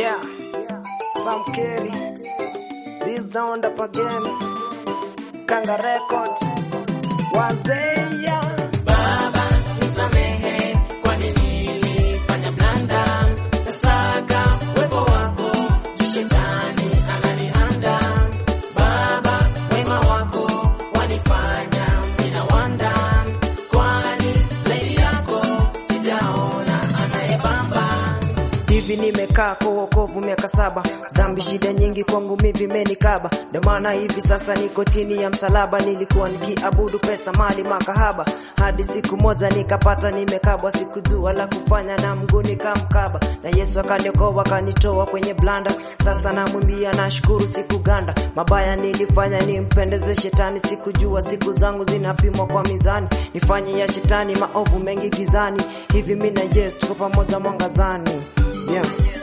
Yeah, Sam Kerry. This round up again. Kanga Records. Wazeya. Baba nisamehe, kwani nilifanya blanda. Nasaka uwepo wako, juu shetani ananihanda. Baba wema wako wanifanya ninawanda, kwani zaidi yako sijaona anayebamba. Hivi nimekaa kwa wokovu miaka saba, dhambi shida nyingi kwangu mimi vimenikaba, ndio maana hivi sasa niko chini ya msalaba. Nilikuwa nikiabudu pesa, mali, makahaba, hadi siku moja nikapata nimekabwa, sikujua la kufanya na mguu nikamkaba, na Yesu akaniokoa akanitoa kwenye blanda. Sasa namwimbia nashukuru, sikuganda mabaya nilifanya nimpendeze shetani, sikujua siku zangu zinapimwa kwa mizani, nifanye ya shetani maovu mengi gizani. Hivi mimi na Yesu tuko pamoja mwangazani, yeah.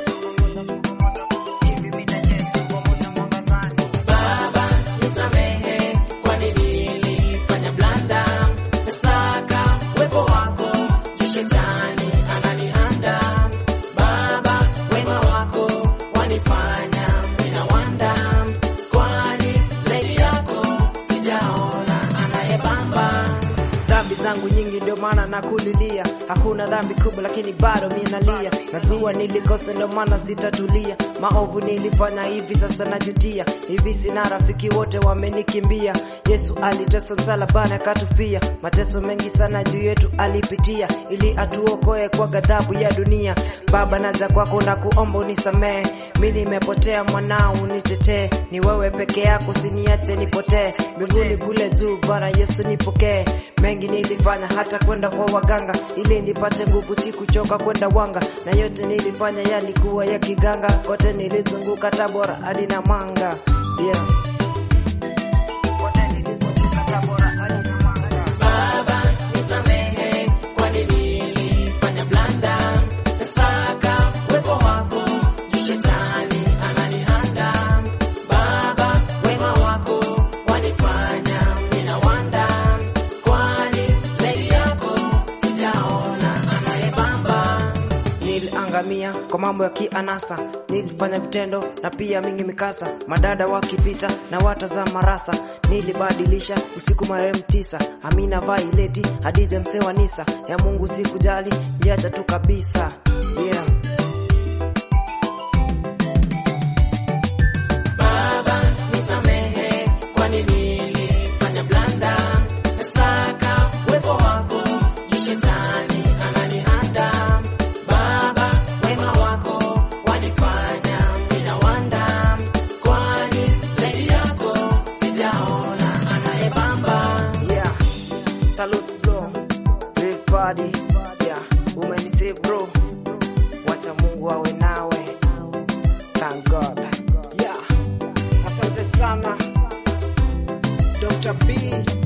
Baba nisamehe, kwani nilifanya blanda. Nasaka uwepo wako, juu shetani ananihanda. Baba wema wako wanifanya ninawanda, kwani zaidi yako sijaona anayebamba. Dhambi zangu nyingi ndio maana nakulilia, hakuna dhambi kubwa lakini bado mimi nalia. Najua nilikosa ndio maana sitatulia, maovu nilifanya hivi sasa najutia. Hivi sina rafiki wote wamenikimbia. Yesu aliteswa msalabani akatufia, mateso mengi sana juu yetu alipitia, ili atuokoe kwa ghadhabu ya dunia. Baba naja kwako na kuomba unisamehe, mimi nimepotea, mwanao unitetee, ni wewe peke yako, usiniache nipotee. Mbinguni kule juu, Bwana Yesu nipokee. Mengi nilifanya hata kwenda kwa waganga ili nipate nguvu, sikuchoka kwenda wanga, na yote nilifanya yalikuwa ya kiganga. Kote nilizunguka Tabora hadi Namanga, yeah. Kote nilizunguka Tabora hadi Namanga. Baba nisamehe, kwani nilifanya blanda. Nasaka uwepo wako, juu shetani ananihanda. Baba wema wako wanifanya ninawanda, kwani zaidi yako sijaona anayebamba. Niliangamia kwa mambo ya kianasa, nilifanya vitendo na pia mingi mikasa, madada wakipita na watazama rasa. Nilibadilisha usiku marehemu tisa, Amina Vaileti, Hadija mzee wa Nisa, ya Mungu sikujali, niliacha tu kabisa, yeah. Baba nisamehe, kwani nilifanya blanda. Nasaka uwepo wako, juu shetani ananihanda. Baba wema wako wanifanya ninawanda, kwani zaidi yako sijaona anayebamba. Yeah. Salute bro. Great body. Yeah. Umenisave bro. Wacha Mungu awe nawe. Thank God. Yeah. Asante sana. Dr. B.